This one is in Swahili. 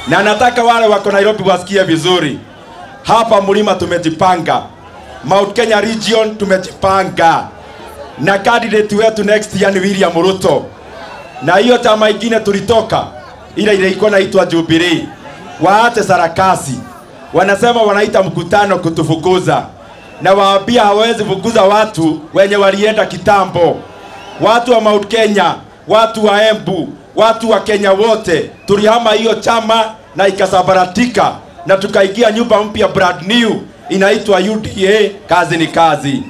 na nataka wale wako Nairobi wasikie vizuri. Hapa mlima tumejipanga, Mount Kenya region tumejipanga, na candidate wetu next year ni William Ruto, na hiyo chama ingine tulitoka ile ile ilikuwa naitwa Jubilee, waache sarakasi. Wanasema wanaita mkutano kutufukuza, na waambia hawezi fukuza watu wenye walienda kitambo. Watu wa Mount Kenya, watu wa Embu, watu wa Kenya wote tulihama hiyo chama na ikasabaratika, na tukaingia nyumba mpya brand new inaitwa UDA. Kazi ni kazi.